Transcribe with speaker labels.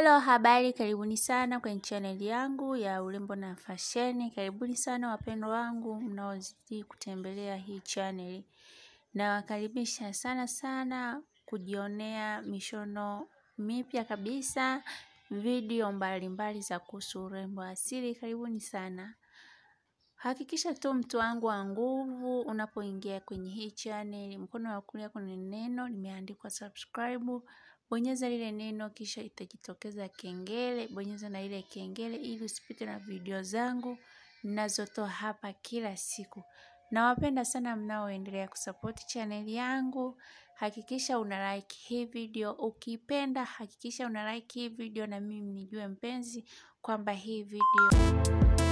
Speaker 1: Hello, habari, karibuni sana kwenye chaneli yangu ya urembo na fasheni. Karibuni sana wapendwa wangu mnaozidi kutembelea hii chaneli. Nawakaribisha sana sana kujionea mishono mipya kabisa, video mbalimbali za kuhusu urembo asili. Karibuni sana. Hakikisha tu mtu wangu wa nguvu unapoingia kwenye hii channel, mkono wa kulia kuna neno limeandikwa subscribe. Bonyeza lile neno kisha itajitokeza kengele, bonyeza na ile kengele ili usipite na video zangu ninazotoa hapa kila siku. Nawapenda sana mnaoendelea kusupport channel yangu. Hakikisha una like hii video, ukipenda hakikisha una like hii video na mimi nijue mpenzi kwamba hii video